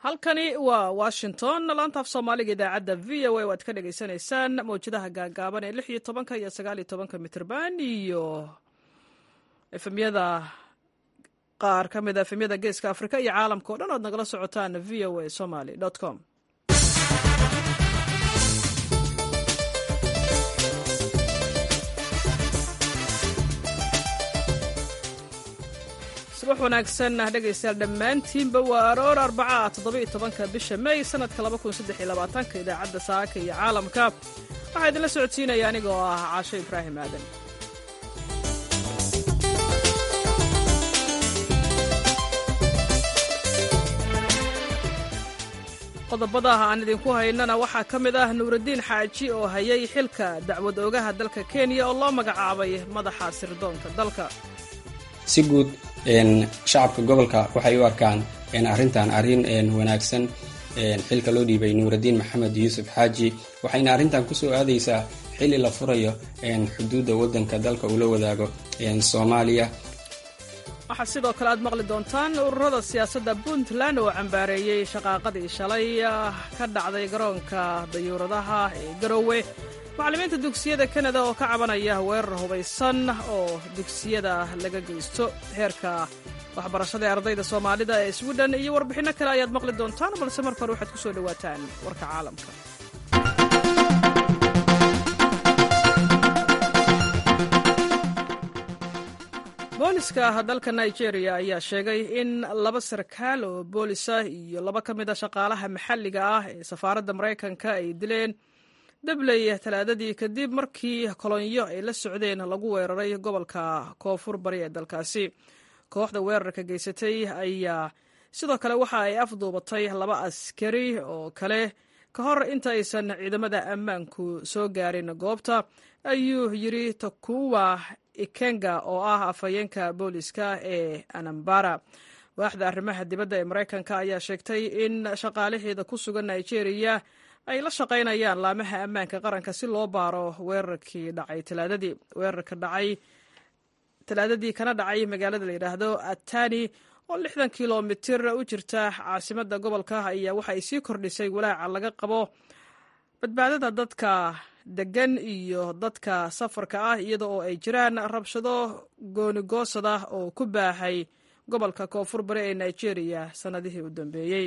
halkani waa washington laanta af soomaaliga idaacadda v o a waad ka dhagaysanaysaan mawjadaha gaagaaban ee lix iyo tobanka iyo sagaal iyo tobanka mitrban iyo efemyada qaar ka mid a efemyada geeska afrika iyo caalamka o dhan oad nagala socotaan v o a somaly com subax wanaagsan dhegaystayaal dhammaantiinba waa aroor arbaca toddoba iyo tobanka bisha may sanadka laba kun saddex iyo labaatanka idaacadda saaka iyo caalamka waxaa idinla socodsiinaya anigoo ah caasho ibraahim aadan qodobada aan idinku haynana waxaa ka mid ah nuuraddiin xaaji oo hayay xilka dacwad oogaha dalka kenya oo loo magacaabay madaxa sirdoonka dalka si guud shacabka gobolka waxay u arkaan arrintan arrin wanaagsan xilka loo dhiibay nuuraddiin maxamed yuusuf xaaji waxayna arrintan kusoo aadaysaa xilli la furayo xuduudda waddanka dalka uu la wadaago soomaaliya waxaa sidoo kale aad maqli doontaan ururada siyaasadda puntland oo cambaareeyey shaqaaqadii shalay ka dhacday garoonka dayuuradaha ee garowe macallimiinta dugsiyada kanada oo ka cabanaya weerar hubaysan oo dugsiyada laga geysto heerka waxbarashada ee ardayda soomaalida ee swidhen iyo warbixinno kale ayaad maqli doontaan balse marka hore waxaad ku soo dhowaataan warka caalamka booliska dalka nigeria ayaa sheegay in laba sarkaal oo boolisa iyo laba ka mid a shaqaalaha maxalliga ah ee safaaradda maraykanka ay dileen dabley talaadadii kadib markii kolonyo ay la socdeen lagu weeraray gobolka koonfur bari ee dalkaasi kooxda weerarka geysatay ayaa sidoo kale waxa ay afduubatay laba askari oo kale ka hor inta aysan ciidamada ammaanku soo gaarin goobta ayuu yiri takuwa ikenga oo ah afhayeenka booliska ee anambara waaxda arrimaha dibadda ee maraykanka ayaa sheegtay in shaqaalaheeda ku sugan nigeria ay la shaqaynayaan laamaha ammaanka qaranka si loo baaro weerarkii dhacay talaadadii weerarka dhacay talaadadii kana dhacay magaalada la yidhaahdo atani oo lixdan kilomitir u jirta caasimadda gobolka ayaa waxa ay sii kordhisay walaaca laga qabo badbaadada dadka degan iyo dadka safarka ah iyada oo ay jiraan rabshado goonigoosada oo ku baahay gobolka koonfur bari ee nigeria sannadihii u dambeeyey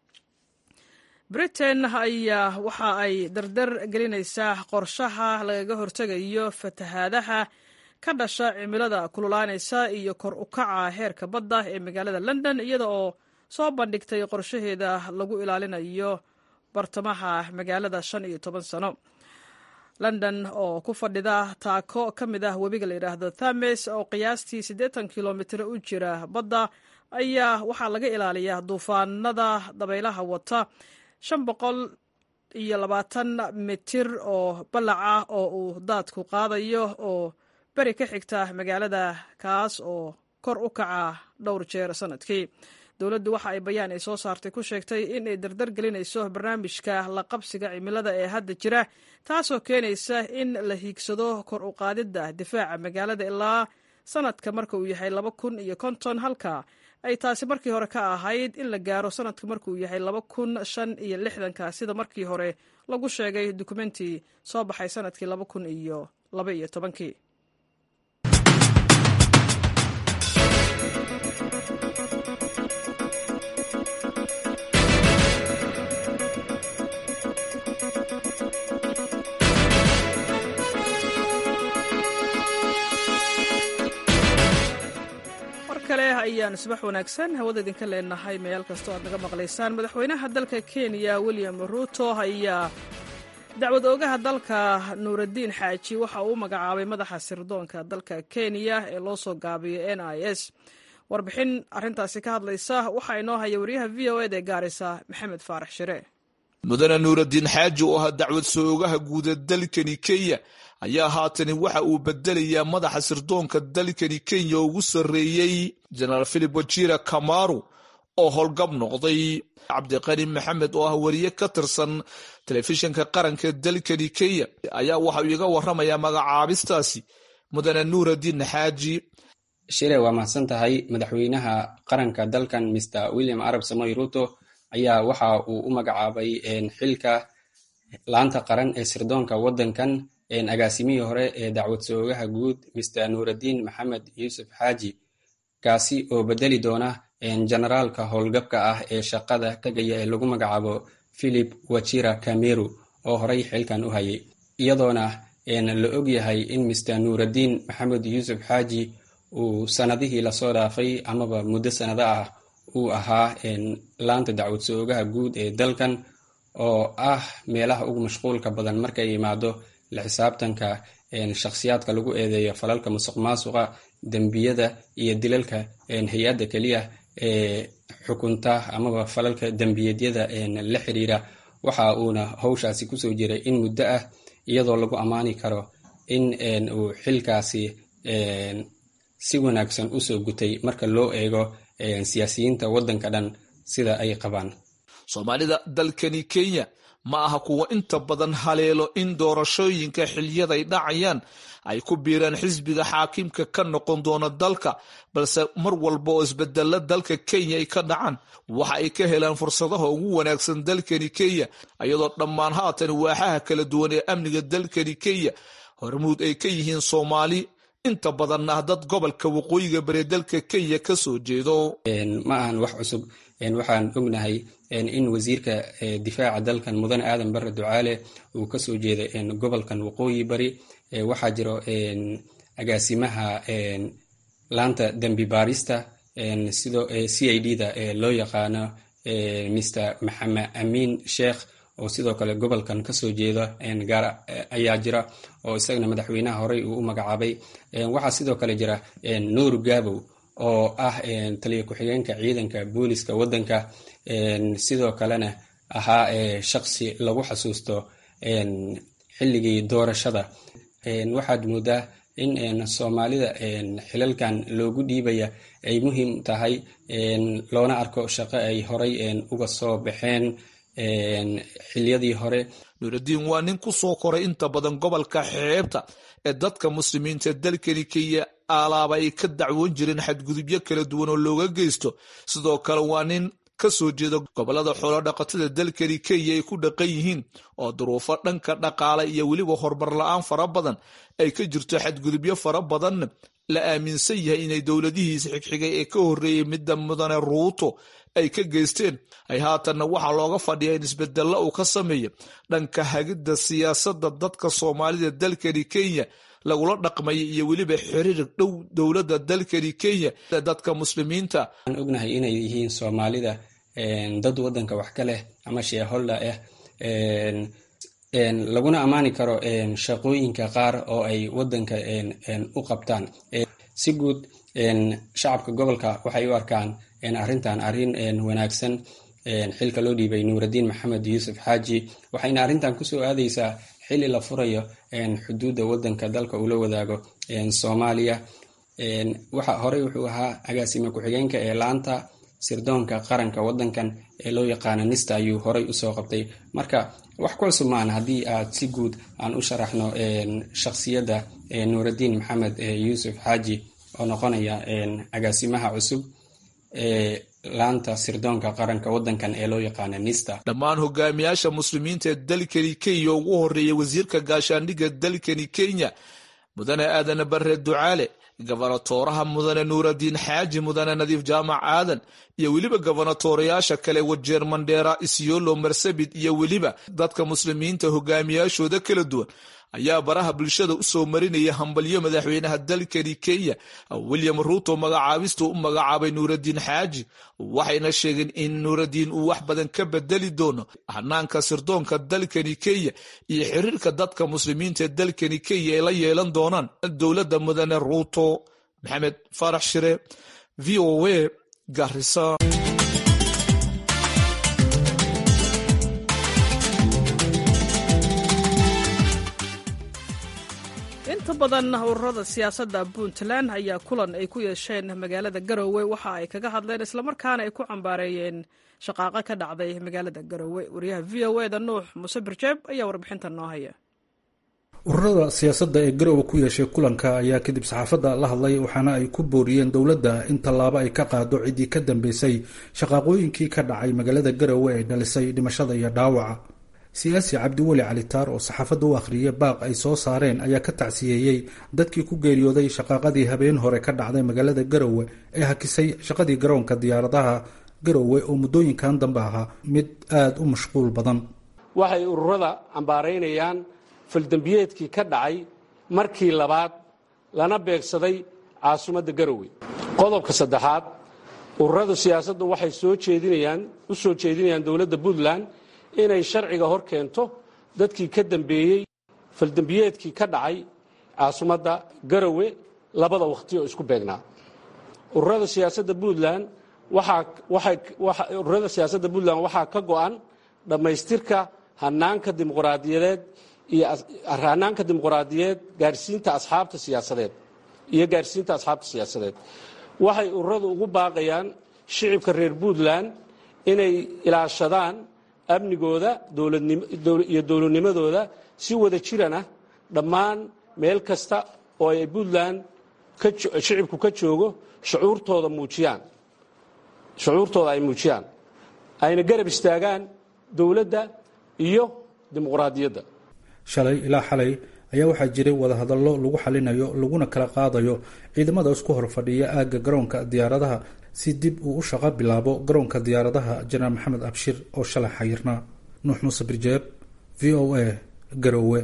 britain ayaa waxa ay dardar gelinaysaa qorshaha lagaga hortegayo fatahaadaha ka dhasha cimilada kululaanaysa iyo kor u kaca heerka badda ee magaalada london iyada oo soo bandhigtay qorshaheeda lagu ilaalinayo bartamaha magaalada shan iyo toban sano london oo ku fadhida taako ka mid ah webiga la yidhaahdo thames oo qiyaastii siddeetan kilomitir u jira badda ayaa waxaa laga ilaaliyaa duufaanada dabaylaha wata shan boqol iyo labaatan mitir oo ballac ah oo uu daadku qaadayo oo beri ka xigta magaalada kaas oo kor u kaca dhowr jeer sannadkii dowladdu waxa ay bayaan ay soo saartay ku sheegtay in ay dardar gelinayso barnaamijka la qabsiga cimilada ee hadda jira taasoo keenaysa in la hiigsado kor u qaadidda difaaca magaalada ilaa sannadka marka uu yahay laba kun iyo konton halka ay taasi markii hore ka ahayd in la gaaro sanadka markuu yahay laba kun shan iyo lixdanka sida markii hore lagu sheegay dukumentii soo baxay sanadkii laba kun iyo laba iyo tobankii ayaan subax wanaagsan hawada idinka leenahay meel kastoo aad naga maqlaysaan madaxweynaha dalka kenya william ruuto ayaa dacwad oogaha dalka nuuraddiin xaaji waxa uu magacaabay madaxa sirdoonka dalka kenya ee loo soo gaabiyo n i s warbixin arintaasi ka hadlaysa waxaa inoo haya wariyaha v o ed ee gaarisa maxamed faarax shire mudane nuuraddiin xaaji oo ah dacwad soo-ogaha guuda dalkani kenya ayaa haatani waxa uu bedelayaa madaxa sirdoonka dalkani kenya ugu sarreeyey jenaraal philip wajira kamaru oo howlgab noqday cabdiqani maxamed oo ah wariye ka tirsan telefishinka qaranka dalkani kenya ayaa waxa uu iga waramayaa magacaabistaasi mudane nuuraddiin xaaji shire waa mahadsan tahay madaxweynaha qaranka dalkan mr william arab samoy ruto ayaa waxa uu u magacaabay xilka laanta qaran ee sirdoonka waddankan agaasimihii hore ee dacwad soogaha guud mr nuuraddiin maxamed yuusuf xaaji kaasi oo bedeli doona generaalka howlgabka ah ee shaqada tegaya ee lagu magacaabo philip wachira kameru oo horey xilkan u hayay iyadoona la og yahay in mr nuuraddiin maxamed yuusuf xaaji uu sanadihii lasoo dhaafay amaba muddo sanado ah uu ahaa laanta dacwad soogaha guud ee dalkan oo ah meelaha ugu mashquulka badan markay yimaado la xisaabtanka shakhsiyaadka lagu eedeeyo falalka musuq maasuqa dembiyada iyo dilalka hay-adda keliya ee xukunta amaba falalka dembiyeedyada la xiriira waxa uuna howshaasi kusoo jiray in muddo ah iyadoo lagu ammaani karo in uu xilkaasi si wanaagsan usoo gutay marka loo eego siyaasiyiinta waddanka dhan sida ay qabaan soomaalida dalkani kenya ma aha kuwa inta badan haleelo in doorashooyinka xiliyaday dhacayaan ay ku biiraan xisbiga xaakimka ka noqon doona dalka balse mar walba oo isbedela dalka kenya ay ka dhacaan waxa ay ka helaan fursadaha ugu wanaagsan dalkani kenya iyadoo dhammaan haatan waaxaha kala duwan ee amniga dalkani kenya hormuud ay ka yihiin soomaali inta badanna ah dad gobolka waqooyiga bari dalka kenya ka soo jeedo ma ahan wax cusub waxaan ognahay in wasiirka difaaca dalkan mudane aadan bare ducaale uu kasoo jeeday gobolkan waqooyi bari waxaa jiro agaasimaha laanta dembi baarista sidoo c i d da loo yaqaano mr maxamed amiin sheekh oo sidoo kale gobolkan kasoo jeeda gaar ayaa jira oo isagana madaxweynaha horey uu u magacaabay waxaa sidoo kale jira nuur gabow oo ah taliya ku-xigeenka ciidanka booliska waddanka sidoo kalena ahaa shaqsi lagu xasuusto xilligii doorashada waxaad moodaa in soomaalida xilalkan loogu dhiibaya ay muhiim tahay loona arko shaqo ay horay uga soo baxeen xiliyadii hore nuuraddiin waa nin ku soo koray inta badan gobolka xeebta ee dadka muslimiinta dalkani kenya alaaba ay ka dacwoon jireen xadgudubyo kala duwan oo looga geysto sidoo kale waa nin ka soo jeeda gobolada xoolo dhaqatada dalkani kenya ay ku dhaqan yihiin oo duruufo dhanka dhaqaale iyo weliba horumar la-aan fara badan ay ka jirto xadgudubyo fara badanna la aaminsan yahay inay dowladihiisa xigxigay ee ka horreeyey midda mudane ruuto ay ka geysteen ay haatanna waxaa looga fadhiyaa in isbedella uu ka sameeya dhanka hagidda siyaasadda dadka soomaalida dalkani kenya lagula dhaqmaya iyo weliba xiriir dhow dowladda dalkani kenya dadka muslimiinta aan ognahay inay yihiin soomaalida dad waddanka wax ka leh ama sheeholda ah laguna ammaani karo shaqooyinka qaar oo ay waddanka u qabtaan si guud shacabka gobolka waxay u arkaan arrintan arrin wanaagsan xilka loo dhiibay nuuraddiin maxamed yuusuf xaaji waxayna arrintan kusoo aadaysaa xili la furayo xuduudda waddanka dalka uu la wadaago soomaaliya waxa horey wuxuu ahaa agaasime ku-xigeenka ee laanta sirdoonka qaranka waddankan ee loo yaqaano nista ayuu horey usoo qabtay marka wax ku cusub maan haddii aad si guud aan u sharaxno shakhsiyadda nuuraddiin maxamed yuusuf xaaji oo noqonaya agaasimaha cusub ee laanta sirdoonka qaranka waddankan ee loo yaqaano nista dhammaan hogaamiyaasha muslimiinta ee dalkani kenya ugu horeeya wasiirka gaashaandhigga dalkani kenya mudane aadane bare ducaale gabanatooraha mudane nuuraddiin xaaji mudane nadiif jaamac aadan iyo weliba gabanatoorayaasha kale wajeer mandheera isyolo marsabit iyo weliba dadka muslimiinta hogaamiyaashooda kala duwan ayaa baraha bulshada usoo marinaya hambalyo madaxweynaha dalkani kenya william ruuto magacaabista u magacaabay nuuraddiin xaaji waxayna sheegeen in nuuraddiin uu wax badan ka bedeli doono hanaanka sirdoonka dalkani kenya iyo xiriirka dadka muslimiinta ee dalkani kenya ay la yeelan doonaan dowladda mudane ruuto maxamed farax shire v o a garisa inta badan ururada siyaasadda puntland ayaa kulan ay ku yeesheen magaalada garowe waxa ay kaga hadleen islamarkaana ay ku cambaareeyeen shaqaaqo ka dhacday magaalada garowe wariyaha v o eda nuux muuse birjeeb ayaa warbixintan noo haya ururada siyaasadda ee garowe ku yeeshay kulanka ayaa kadib saxaafadda la hadlay waxaana ay ku booriyeen dowladda in tallaabo ay ka qaado ciddii ka dambeysay shaqaaqooyinkii ka dhacay magaalada garowe ee dhalisay dhimashada iyo dhaawaca siyaasi cabdiweli calitaar oo saxaafadda u akhriyay baaq ay soo saareen ayaa ka tacsiyeeyey dadkii ku geeriyooday shaqaaqadii habeen hore ka dhacday magaalada garowe ee hakisay shaqadii garoonka diyaaradaha garowe oo muddooyinkan dambe ahaa mid aada u mashquul badan waxay ururada cambaaraynayaan faldembiyeedkii ka dhacay markii labaad lana beegsaday caasimadda garowe qodobka saddexaad ururada siyaasaddu waxay soo jeedinayaan u soo jeedinayaan dowladda puntland inay sharciga hor keento dadkii ka dambeeyey faldembiyeedkii ka dhacay caasimadda garowe labada wakhti oo isku beegnaa ururada siyaasadda puntland ururada siyaasadda puntland waxaa ka go'an dhammaystirka hanaanka dimuqraadiyadeed iyo hanaanka dimuqraadiyeed gaarsiinta asxaabta siyaasadeed iyo gaarsiinta asxaabta siyaasadeed waxay ururadu ugu baaqayaan shicibka reer puntland inay ilaashadaan amnigooda iyo dowladnimadooda si wada jirana dhammaan meel kasta oo ay puntland shicibku ka joogo shucuurtooda muujiyaan shucuurtooda ay muujiyaan ayna garab istaagaan dowladda iyo dimuqraadiyadda shalay ilaa xalay ayaa waxaa jiray wadahadallo lagu xalinayo laguna kala qaadayo ciidamada isku hor fadhiya aagga garoonka diyaaradaha si dib uu u shaqo bilaabo garoonka diyaaradaha janaal maxamed abshir oo shalay xayirnaa nuux muuse birjeeb v o a garowe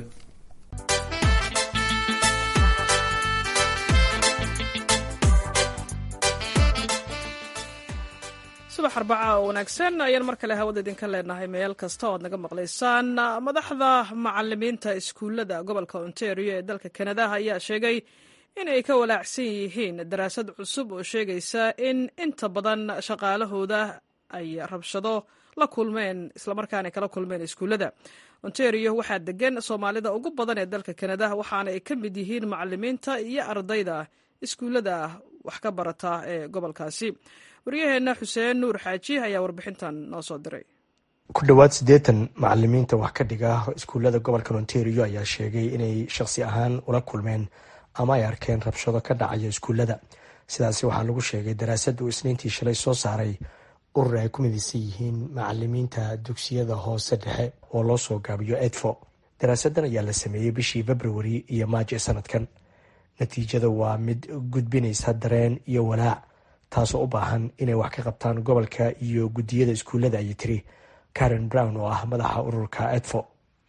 subax arbaca oo wanaagsan ayaan mar kale hawada idinka leenahay meel kasta oo ad naga maqlaysaan madaxda macalimiinta iskuullada gobolka ontario ee dalka kanada ayaa sheegay inay ka walaacsan yihiin daraasad cusub oo sheegaysa in inta badan shaqaalahooda ay rabshado la kulmeen islamarkaana kala kulmeen iskuullada ontario waxaa degan soomaalida ugu badan ee dalka kanada waxaana ay ka mid yihiin macalimiinta iyo ardayda iskuullada wax ka barata ee gobolkaasi waryaheena xuseen nuur xaaji ayaa warbixintan noo soo diray ku dhowaad siddeetan macalimiinta wax ka dhiga iskuullada gobolka ontario ayaa sheegay inay shaqsi ahaan ula kulmeen ama ay arkeen rabshado ka dhacaya iskuullada sidaasi waxaa lagu sheegay daraasad uu isniintii shalay soo saaray urur ay ku midaysan yihiin macalimiinta dugsiyada hoose dhexe oo loo soo gaabiyo edfo daraasadan ayaa la sameeyey bishii februari iyo maajo ee sanadkan natiijada waa mid gudbinaysa dareen iyo walaac taasoo u baahan inay wax ka qabtaan gobolka iyo guddiyada iskuullada ayay tiri karen brown oo ah madaxa ururka edfo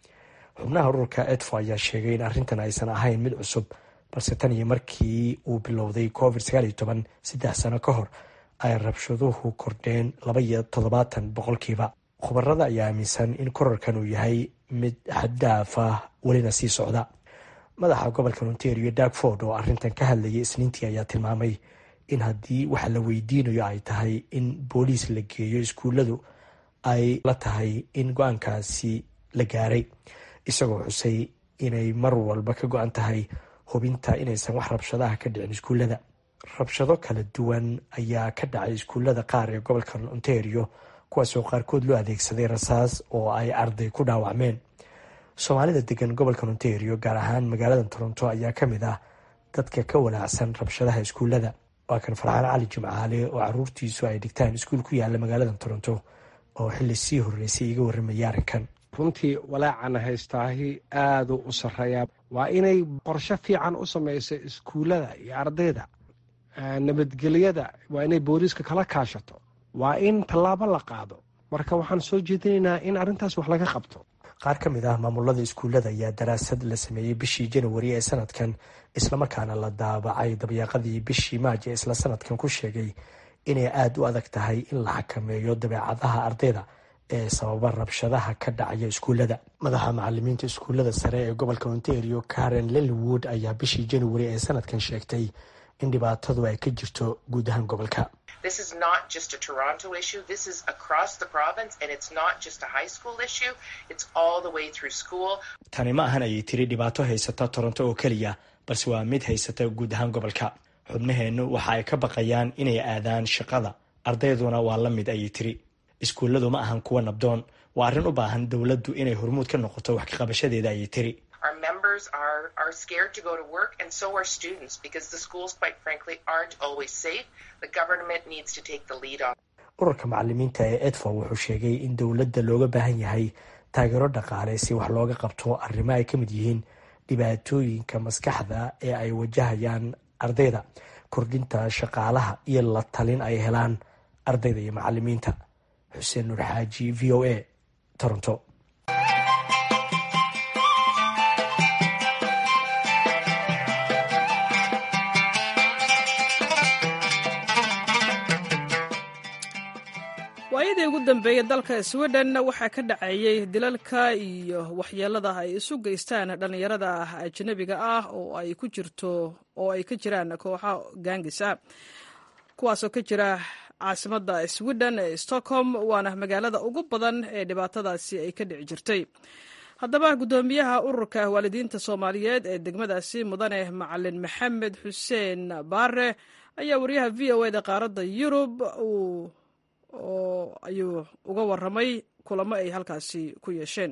xubnaha ururka edfo ayaa sheegay in arrintan aysan ahayn mid cusub balse tan iyo markii uu bilowday covid sagaaliyo toban saddex sano ka hor ay rabshaduhu kordheen laba iyo toddobaatan boqolkiiba khubarada ayaa aaminsan in korarkan uu yahay mid xaddaaf ah welina sii socda madaxa gobolka ontario darkford oo arrintan ka hadlayay isniintii ayaa tilmaamay in haddii waxa la weydiinayo ay tahay in booliis la geeyo iskuulladu ay la tahay in go-aankaasi la gaaray isagoo xusay inay mar walba ka go-an tahay hubinta inaysan wax rabshadaha ka dhicin iskuullada rabshado kala duwan ayaa ka dhacay iskuullada qaar ee gobolka ontario kuwaasoo qaarkood loo adeegsaday rasaas oo ay arday ku dhaawacmeen soomaalida degan gobolka ontario gaar ahaan magaalada toronto ayaa ka mid ah dadka ka walaacsan rabshadaha iskuullada waa kan farxaan cali jimcaale oo caruurtiisu ay dhigtaan iskuul ku yaala magaalada toronto oo xili sii horeysay iga warramaya arrinkan runtii walaacana haystaahi aadu u sarreeyaa waa inay qorsho fiican u samayso iskuullada iyo ardayda nabadgelyada waa inay booliiska kala kaashato waa in tallaabo la qaado marka waxaan soo jeedinaynaa in arrintaas wax laga qabto qaar ka mid ah maamulada iskuullada ayaa daraasad la sameeyey bishii janawari ee sanadkan islamarkaana la daabacay dabyaaqadii bishii maajo ee isla sanadkan ku sheegay inay aada u adag tahay in la xakameeyo dabeecadaha ardayda ee sababa rabshadaha ka dhacaya iskuullada madaxa macalimiinta iskuullada sare ee gobolka ontario karen lilwood ayaa bishii janawari ee sanadkan sheegtay in dhibaatadu ay ka jirto guud ahaan gobolka This is not just a Toronto issue. This is across the province, and it's not just a high school issue. It's all the way through school. tani ma ahan ayay tiri dhibaato haysata toronto oo keliya balse waa mid haysata guud ahaan gobolka xubnaheennu waxa ay ka baqayaan inay aadaan shaqada ardayduna waa la mid ayay tiri iskuulladu ma ahan kuwa nabdoon waa arrin u baahan dowladdu inay hormuud ka noqoto wax ka qabashadeeda ayay tiri Our numbers are, are scared to go to work, and so are students, because the schools, quite frankly, aren't always safe. The government needs to take the lead on. ururka macalimiinta ee edfa wuxuu sheegay in dowladda looga baahan yahay taageero dhaqaale si wax looga qabto arrimo ay ka mid yihiin dhibaatooyinka maskaxda ee ay wajahayaan ardayda kordhinta shaqaalaha iyo la talin ay helaan ardayda iyo macalimiinta xuseen nuur xaaji v o a toronto waayadii ugu dambeeyey dalka sweden waxaa ka dhaceeyey dilalka iyo waxyeelada ay isu geystaan dhallinyarada ajnabiga ah oo ay ku jirto oo ay ka jiraan kooxa gaangis ah kuwaasoo ka jira caasimadda sweden ee stockholm waana magaalada ugu badan ee dhibaatadaasi ay ka dhici jirtay haddaba guddoomiyaha ururka waalidiinta soomaaliyeed ee degmadaasi mudane macalin maxamed xuseen baare ayaa wariyaha v o eda qaaradda yurub uu oo ayuu uga waramay kulamo ay halkaasi ku yeesheen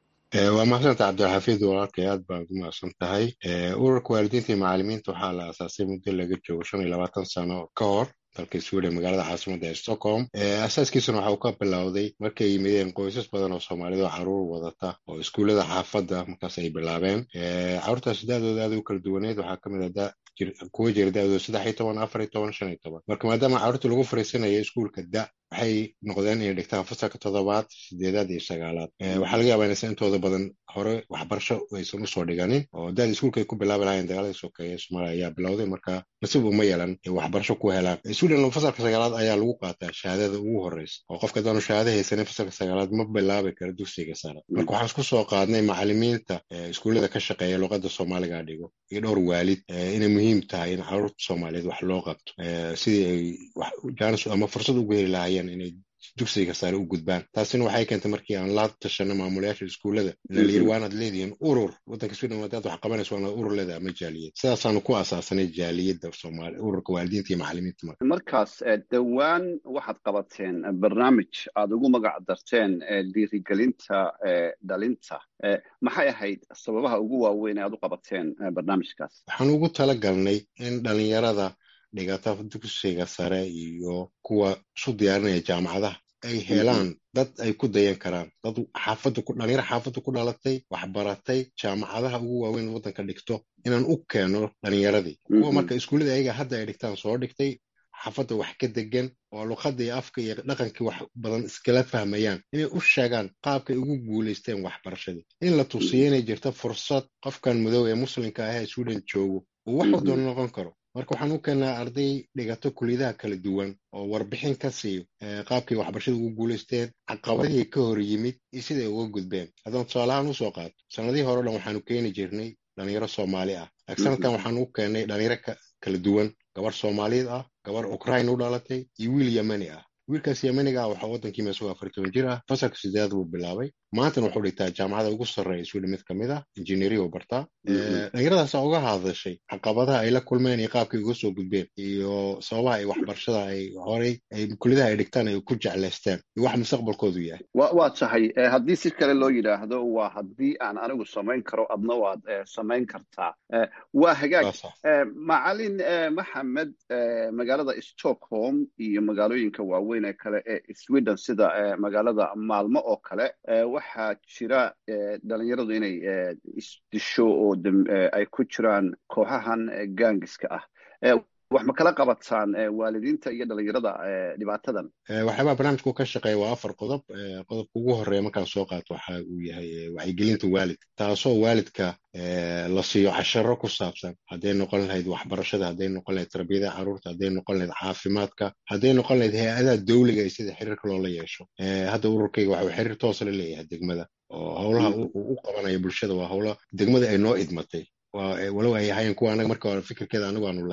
waa mahadsanta cabdilxafiid walaalkay aad baa ugu mahadsan tahay ururka waalidiinta iyo macalimiinta waxaa la aasaasay muddo laga joogo shan iyo labaatan sano ka hor dalka sweden magaalada caasimadda ee stockholm asaaskiisuna waxa uu ka bilowday markay yimideen qoysas badan oo soomaalida oo caruur wadata oo iskuullada xaafadda markaas ay bilaabeen caruurtaas da-dooda aad u kala duwaneed waxaa ka mid a kuwa jira da-dooda saddex iyo toban afar iyo toban shan iyo toban marka maadaama caruurta lagu fariisanaya iskuulka da waxay noqdeen inay dhigtaan fasalka toddobaad sideedaad iyo sagaalaad waxaa laga yaabaa inaysan intooda badan hore waxbarasho aysan usoo dhiganin oo daada iskuulka ay ku bilaabi lahayen dagaaladii sokeeye ee soomaaliya ayaa bilowday marka nasiib uma yeelan waxbarasho ku helaan sweden fasalka sagaalaad ayaa lagu qaataa shahaadada ugu horeysa oo qofka hadaanu shahaado haysanin fasalka sagaalaad ma bilaabi kara dugsiga sare marka waxaan isku soo qaadnay macalimiinta iskuullada ka shaqeeya luqadda soomaaliga dhigo iyo dhowr waalid inay muhiim tahay in caruurta soomaaliyeed wax loo qabto sidii ay jaanis ama fursad ugu heli lahaayeen inay dugsiga sare u gudbaan taasina waxay keentay markii aan la tashano maamulayaasha iskuullada lalayiri waanaad leedihiin urur waddanka sweden hadaad wax qabanayso waanaad urur leeda ama jaaliyad sidaasaanu ku asaasanay jaaliyadda soomaali ururka waalidiinta iyo macalimiinta marka markaas dhowaan waxaad qabateen barnaamij aad ugu magac darteen dhiirigelinta dhalinta maxay ahayd sababaha ugu waaweyn ee aad u qabateen barnaamijkaas waxaan ugu tala galnay in dhalinyarada dhigata dugsiga sare iyo kuwa isu diyaarinaya jaamacadaha ay helaan dad ay ku dayan karaan dad xaafadda ku dhalinyaro xaafadda ku dhalatay waxbaratay jaamacadaha ugu waaweyn waddanka dhigto inaan u keeno dhalinyaradii kuwa marka iskuullada ayaga hadda ay dhigtaan soo dhigtay xaafadda wax ka degan oo luqadda iyo afka iyo dhaqankii wax badan iskala fahmayaan inay u sheegaan qaabkay ugu guulaysteen waxbarashadii in la tusiyo inay jirto fursad qofkan madow ee muslimka ah ee sweden joogo uu wax doona noqon karo marka waxaan u keennaa arday dhigato kuliyadaha kala duwan oo warbixin ka siiyo qaabkay waxbarashada ugu guulaysteen caqabadihii ka hor yimid iyo siday uga gudbeen haddaan tusaalahaan usoo qaato sanadihii hore o dhan waxaanu keeni jirnay dhalinyaro soomaali ah sanadkan waxaan u keennay dhalinyaro kala duwan gabar soomaaliyeed ah gabar ukraine u dhalatay iyo wiil yemeni ah wiilkaas yemeniga ah waxaa waddankii meesagoo afar toban jir ah fasalka sideedaad buu bilaabay maantana wuxuu dhigtaa jaamacada ugu sarreeya sweden mid kamid ah injineeriya u bartaa dhalinyaradaasa uga hadashay caqabadaha ay la kulmeen iyo qaabkay uga soo gudbeen iyo sababaha ay waxbarashada ay horey ay kuliyadaha ay dhigtaan ay ku jeclaysteen iyo wax mustaqbalkoodu yahay waa tahay haddii si kale loo yidhaahdo waa haddii aan anigu samayn karo adna waad samayn kartaa waa hagaag macalin maxamed magaalada stockholm iyo magaalooyinka waaweyn ee kale ee sweden sida magaalada maalmo oo kale waxaa jira dhalinyaradu inay isdisho oo ay ku jiraan kooxahan gaangiska ah wax ma kala qabataan waalidiinta iyo dhalinyarada dhibaatadan waxyaabaa barnaamijku ka shaqeeya waa afar qodob qodobka ugu horeeya markaan soo qaato waxa uu yahay wacyigelinta waalidka taasoo waalidka la siiyo casharo ku saabsan hadday noqon lahayd waxbarashada hadday noqon lahayd tarbiyada carruurta hadday noqon lahayd caafimaadka hadday noqon lahayd hay-adaha dowliga iyo sida xiriirka loola yeesho hadda ururkayga waxuu xiriir toosa la leeyahay degmada oo howlaha u qabanaya bulshada waa howla degmada ay noo idmatay walow ay ahaayeen kuwa anaga marka hore fikirkeeda anigu aanu lahayn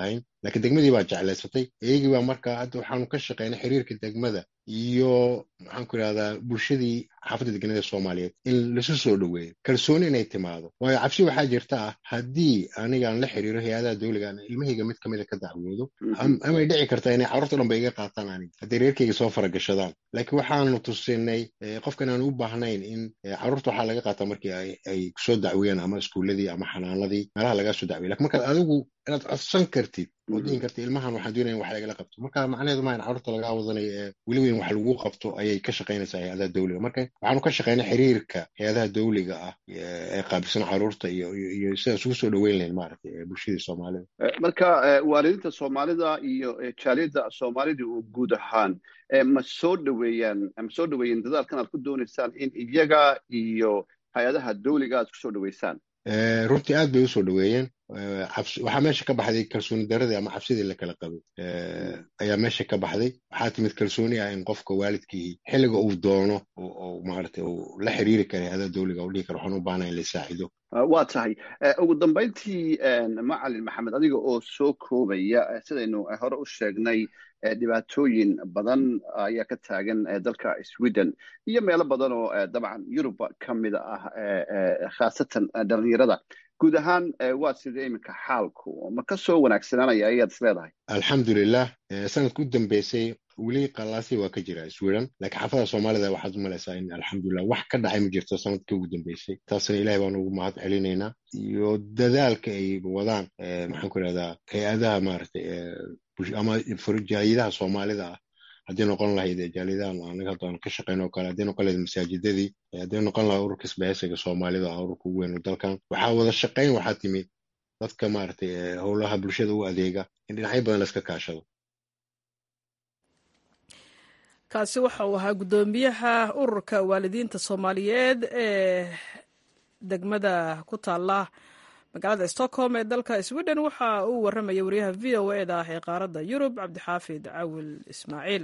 laakiin degmadii baa jeclaysatay iyagii baa marka hadda waxaanu ka shaqeynay xiriirka degmada iyo maxaan ku idhahdaa bulshadii xaafadda deganada soomaaliyeed in lasu soo dhoweeyo kalsooni inay timaado waayo cabsi waxaa jirta ah haddii anigaan la xiriiro hay-adaha dowliga aan ilmahayga mid kamida ka dacwoodo amay dhici kartaa inay carruurta dhan ba iga qaataan aniga hadday reerkayga soo faragashadaan laakiin waxaanu tusinay qofkan aan u baahnayn in carruurta waxaa laga qaataa markii ay kusoo dacweeyaan ama iskuuladii ama xanaanadii meelaha lagaa soo dacwey lakin markaad adigu inaad codsan kartid oo dhihin karta ilmahan waxaan doonaya in wax lagala qabto marka macnaheedu maa in carruurta lagaa wadanayo ee weliba in wax lagu qabto ayay ka shaqaynaysaa hay-adaha dowliga marka waxaanu ka shaqaynay xiriirka hay-adaha dowliga ah ee qaabilsan carruurta iyo iyo sidaas ugu soo dhoweyn lahayn maaragtay bulshadii soomaalida marka waalidiinta soomaalida iyo jaaliyadda soomaalida oo guud ahaan ma soo dhoweeyaan ma soo dhoweeyeen dadaalkan aad ku doonaysaan in iyaga iyo hay-adaha dowliga aad kusoo dhoweysaan runtii aad bay usoo dhoweeyeen waxaa meesha ka baxday kalsooni daradii ama cabsidii la kala qabay ayaa meesha ka baxday waxaa timid kalsooni ah in qofka waalidkii xilliga uu doono oo maaragtay uu la xiriiri kara hay-adaha dowliga uu dhihi karo waxaan u baahnahay in la saacido waa tahay ugu dambayntii macalin maxamed adiga oo soo koobaya sidaynu hore u sheegnay dhibaatooyin badan ayaa ka taagan dalka sweden iyo meelo badan oo dabcan yurub ka mida ah khaasatan dhalinyarada guud ahaan waa sidee iminka xaalku ma ka soo wanaagsananaya ayaad is leedahay alxamdulilah sanadka u dambeysay weli qalaasi waa ka jira sweden laakiin xaafada soomaalida waxaad u malaysaa in alxamdulilah wax ka dhacay ma jirto sanadkii ugu dambeysay taasna ilahay baan ugu mahad celinaynaa iyo dadaalka ay wadaan maxaan ku idhahdaa hay-adaha maaragtay ama jaaliyadaha soomaalida ah haddii noqon lahayd jaaliyadahan anaga hadda aan ka shaqeyno o kale haddii noqon lahayd masaajidadii haddii noqon lahaa ururka isbahaysiga soomaalida ah ururka ugu weyn dalkan waxaa wada shaqeyn waxaa timid dadka maaragtay howlaha bulshada u adeega in dhinacyo badan la iska kaashado kaasi waxa uu ahaa guddoomiyaha ururka waalidiinta soomaaliyeed ee degmada ku taala magaalada stockholm ee dalka sweden waxa uu warramaya wariyaha v o e da ah ee qaaradda yurub cabdixaafid cawil ismaaciil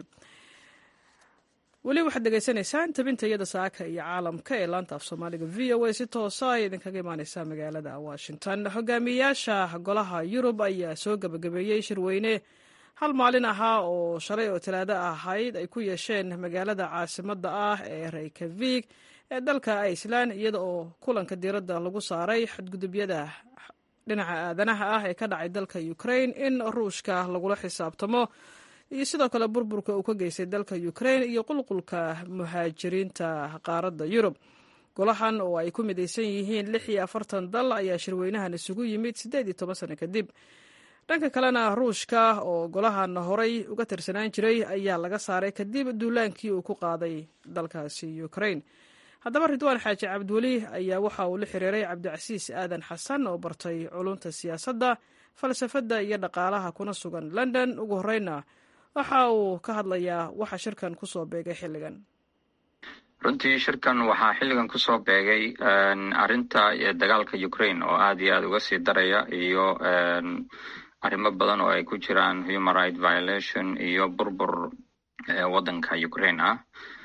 weli waxaad degeysanaysaan tabinta iyada saaka iyo caalamka ee laanta af soomaaliga v o a si toosa ay idinkaga imaaneysaa magaalada washington hogaamiyayaasha golaha yurub ayaa soo gebagabeeyey shirweyne hal maalin ahaa oo shalay oo talaado ahayd ay ku yeesheen magaalada caasimadda ah ee reykavig ee dalka iceland iyada oo kulanka diiradda lagu saaray xadgudubyada dhinaca aadanaha ah ee ka dhacay dalka ukraine in ruushka lagula xisaabtamo iyo sidoo kale burburka uu ka geystay dalka ukraine iyo qulqulka muhaajiriinta qaaradda yurub golahan oo ay ku midaysan yihiin lix iyo afartan dal ayaa shirweynahan isugu yimid siddeed iyo toban sano kadib dhanka kalena ruushka oo golahan horay uga tirsanaan jiray ayaa laga saaray kadib duulaankii uu ku qaaday dalkaasi ukraine haddaba ridwaan xaaji cabdiweli ayaa waxa uu la xiriiray cabdicasiis aadan xasan oo bartay culunta siyaasadda falsafadda iyo dhaqaalaha kuna sugan london ugu horeyna waxa uu ka hadlayaa waxa shirkan kusoo beegay xilligan runtii shirkan waxaa xilligan kusoo beegay arrinta dagaalka ukraine oo aad iyo aad uga sii daraya iyo arrimo badan oo ay ku jiraan human right violation iyo burbur waddanka ukraine ah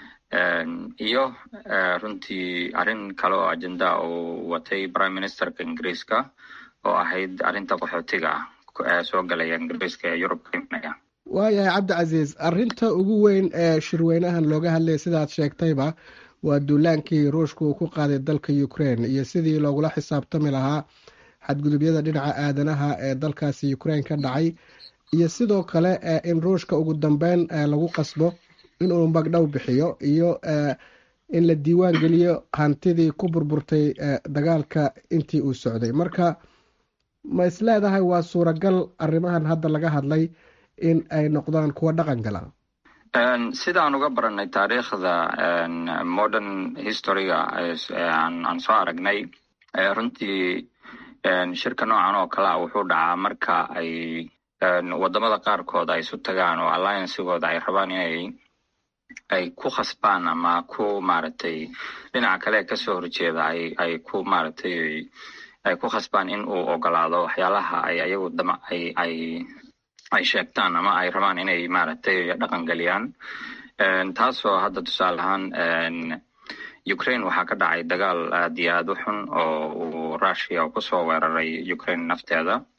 iyo runtii arrin kale oo agenda uu watay prime ministerka ingiriiska oo ahayd arrinta qaxootiga ah soo galaya ingiriiska ee yurub ka imanaya waayahay cabdicasiis arrinta ugu weyn ee shirweynahan looga hadlaya sidaad sheegtayba waa duulaankii ruushka uu ku qaaday dalka ukraine iyo sidii loogula xisaabtami lahaa xadgudubyada dhinaca aadanaha ee dalkaasi ukraine ka dhacay iyo sidoo kale in ruushka ugu dambeyn lagu qasbo inuu magdhow bixiyo iyo in la diiwaan geliyo hantidii ku burburtay dagaalka intii uu socday marka ma isleedahay waa suuragal arrimahan hadda laga hadlay in ay noqdaan kuwa dhaqan gala sidaan uga baranay taariikhda modern historyga aan soo aragnay runtii shirka noocan oo kale a wuxuu dhacaa marka ay wadamada qaarkood ay isu tagaan oo alliancegooda ay rabaan inay ay ku khasbaan ama ku maaragtay dhinaca kale kasoo horjeeda ay ay ku maaragtay ay ku khasbaan in uu ogolaado waxyaalaha ay ayagu dama ay ay ay sheegtaan ama ay rabaan inay maaragtay dhaqan geliyaan taasoo hadda tusaale ahaan ukraine waxaa ka dhacay dagaal aad iyo aad u xun oo uu russia kusoo weeraray ukraine nafteeda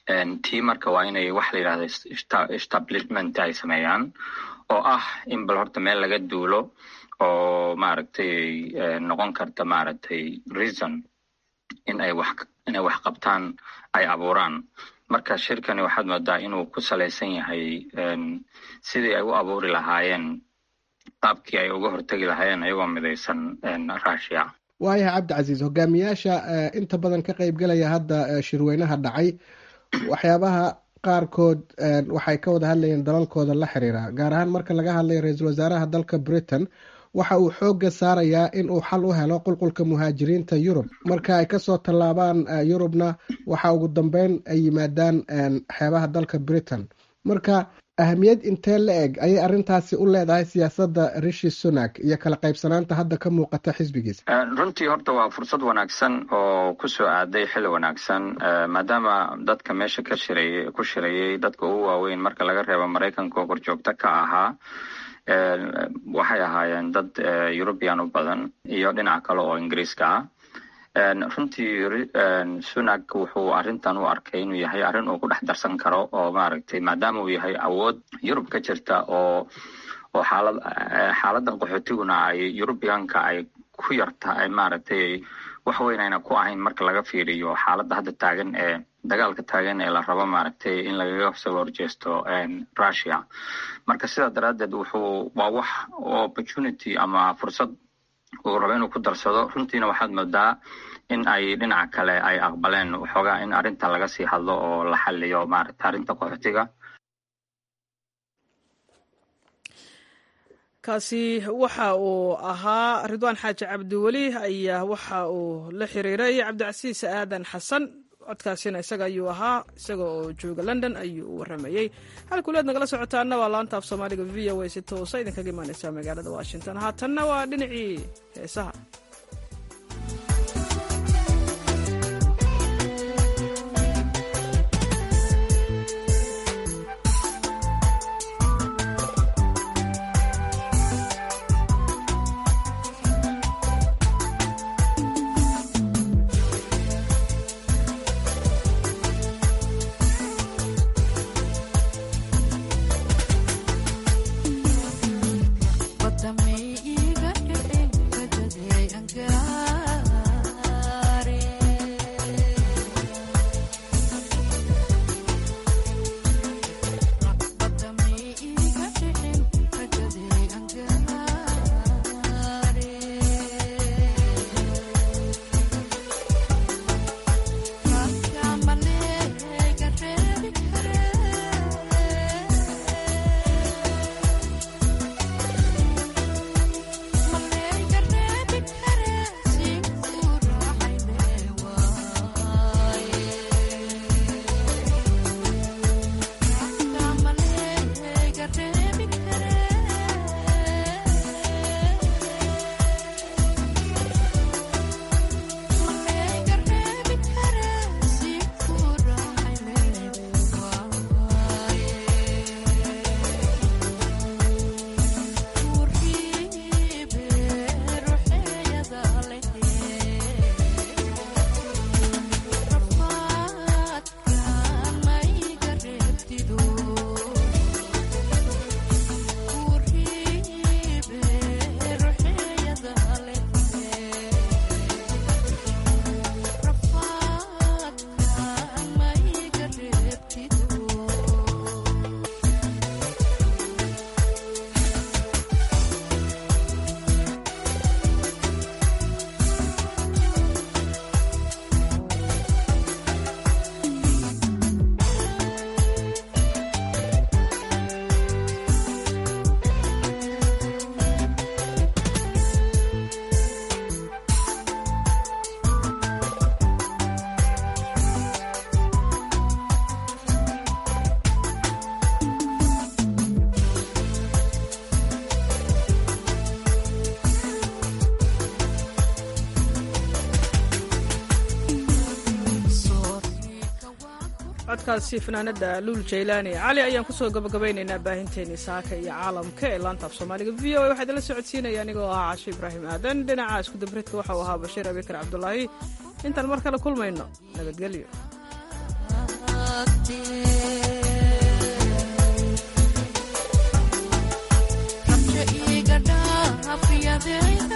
tii marka waa inay wax la yidhahdo establishment ay sameeyaan oo ah in bal horta meel laga duulo oo maaragtay noqon karta maaragtay reason in ay wax inay wax qabtaan ay abuuraan marka shirkani waxaad moodaa inuu ku salaysan yahay sidii ay u abuuri lahaayeen qaabkii ay uga hortegi lahaayeen ayagoo midaysan russia waayahay cabdicasiis hogaamiyaasha inta badan ka qaybgelaya hadda shirweynaha dhacay waxyaabaha qaarkood waxay ka wada hadlayeen dalalkooda la xiriira gaar ahaan marka laga hadlayo ra-iisul wasaaraha dalka britain waxa uu xoogga saarayaa in uu xal u helo qulqulka muhaajiriinta yurub marka ay kasoo tallaabaan yurubna waxa ugu dambeyn ay yimaadaan xeebaha dalka britain marka ahamiyad intee la eg ayay arrintaasi u leedahay siyaasadda rishi sunak iyo kala qaybsanaanta hadda ka muuqata xisbigiisa runtii horta waa fursad wanaagsan oo kusoo aaday xili wanaagsan maadaama dadka meesha ka shirayay ku shirayay dadka ugu waaweyn marka laga reebo maraykanka oo korjoogto ka ahaa waxay ahaayeen dad eurubian u badan iyo dhinac kale oo ingiriiska ah runtii sunak wuxuu arrintan u arkay inuu yahay arrin uu ku dhex darsan karo oo maaragtay maadaama uu yahay awood yurub ka jirta oo oo xaalad xaaladan qaxootiguna ay eurubianka ay ku yarta ay maaragtay wax weyn ayna ku ahayn marka laga fiiriyo xaaladda hadda taagan ee dagaalka taagan ee la rabo maaragtay in lagaga soo horjeesto russia marka sidaa daraaddeed wuxuu waa wax opportunity ama fursad uu rabo inuu ku darsado runtiina waxaad moodaa in ay dhinaca kale ay aqbaleen waxoogaa in arrinta laga sii hadlo oo la xaliyo maaragta arrinta qaxootiga kaasi waxa uu ahaa ridwaan xaaji cabdiweli ayaa waxa uu la xiriiray cabdicasiis aadan xasan codkaasina isaga ayuu ahaa isaga oo jooga london ayuu u waramayey halkuleed nagala socotaana waa laanta af soomaaliga v o a si toosa idinkaga imaaneysaa magaalada washington haatanna waa dhinacii heesaha codkaasi fanaanada luul jaylaani cali ayaan kusoo gabagabaynaynaa baahinteennii saaka iyo caalamka ee laanta af soomaaliga v o a waxaa idinla socodsiinaya anigoo ahaa casho ibraahim aadan dhinaca iskudabridka waxauu ahaa bashiir abikar cabdulaahi intaan mar kale kulmayno nabadgelyo rabsho iga dhaafiyadee